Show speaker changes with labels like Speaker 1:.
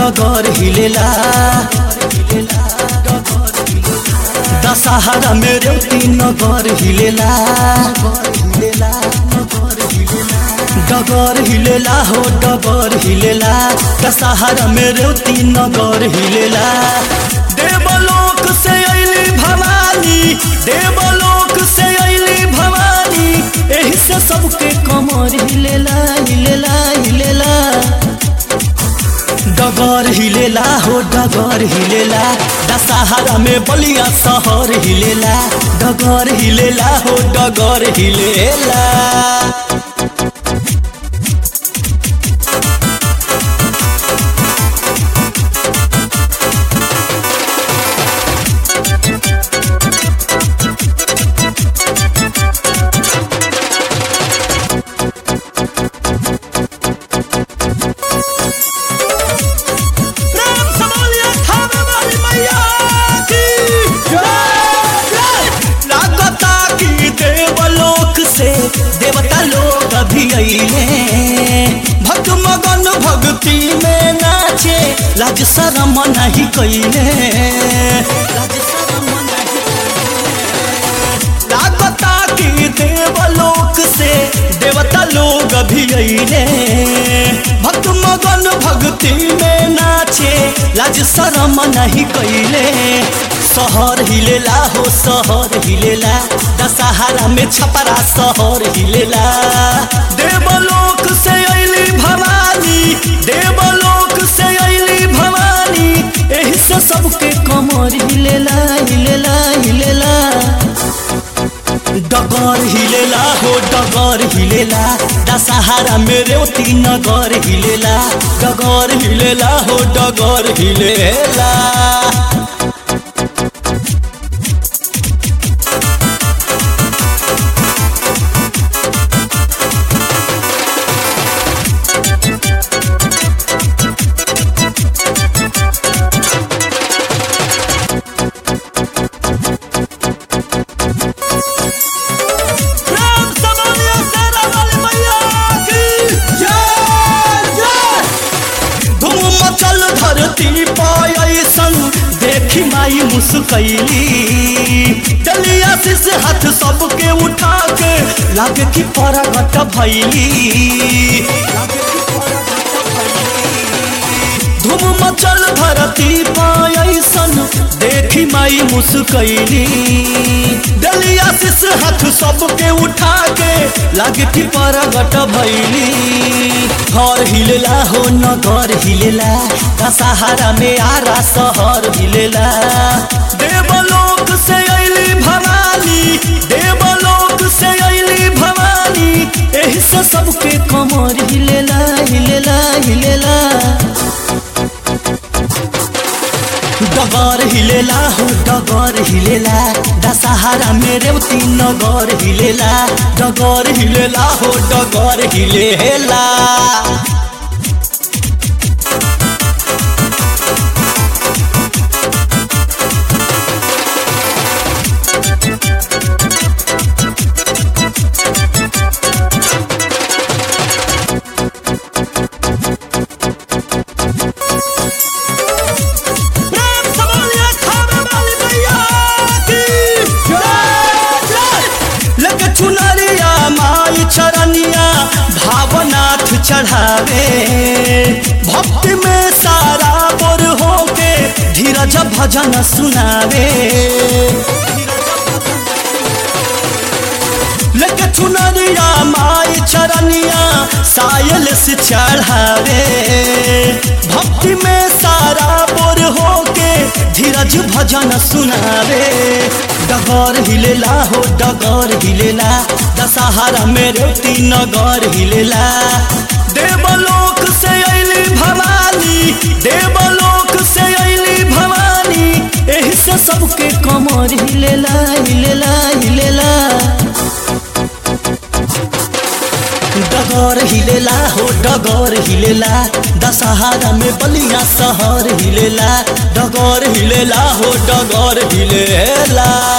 Speaker 1: डगर हिलेला दशहरा में रेवती नगर हिलेला डगर हिलेला हो डगर हिलेला दशहरा में रेवती नगर हिलेला देवलोक से अली भवानी देवलोक से अली भवानी एही से सबके कमर हिलेला हिलेला हिलेला डगर हिलेला हो डगर हिलेला दशहरा में बलिया शहर हिलेला डगर हिलेला हो डगर हिलेला प्रेम से बोलिए थावे वाली मैया की जय। लागता कि देवलोक से देवता लोग अभी अइले भक्त मगन भक्ति में नाचे लाज शरम नहीं कैले लाज शरम नहीं लागता कि देवलोक से देवता लोग अभी अइले भक्त मगन भक्ति में नाचे लाज शरम नहीं कैले शहर हिलेला हो शहर हिलेला दशहरा में छपरा शहर हिलेला देवलोक से अइली भवानी देवलोक से अइली भवानी एही से सबके कमर हिलेला हिलेला हिलेला डगर हिलेला हो डगर हिलेला दशहरा में रेवती नगर हिलेला डगर हिलेला हो डगर हिलेला प्रेम से बोलिए शेरा वाली मैया की जय जय धूम मचल धरती पायसन देखी माई मुस्कैली डलिया से हाथ सबके उठा के लागे की परगट भैली लागे की परगट भैली। धूम मचल धरती पायसन देखी माई मुस्कैली डलिया शिष हाथ सबके उठा के लागे कि परगट भैली हर हिलेला हो नगर हिलेला दशहरा में आरा शहर हिलेला देवलोक से अइली भवानी देवलोक से अइली भवानी एही से सबके कमर हिलेला हिलेला हिलेला डगर हिलेला हो डगर हिलेला दशहरा में रेवती नगर हिलेला डगर हिलेला हो डगर हिलेला प्रेम से बोलिए खावे वाली मैया की जय जय। लेके चुनरिया माई चरनिया भावनाथ चढ़ावे भक्ति में सारा बोर होके धीरज भजन सुनावे लेके चुनरिया माई चरनिया सायल से चढ़ावे भक्ति में सारा बोर होके धीरज भजन सुनावे डगर हिलेला हो डगर हिलेला दशहरा में रेवती नगर हिलेला देवलोक से अइली भवानी देवलोक से अइली भवानी एही से सबके कमर हिलेला हिलेला हिलेला डगर हिलेला हो डगर हिलेला दशहरा में बलिया शहर हिलेला डगर हिलेला हो डगर हिलेला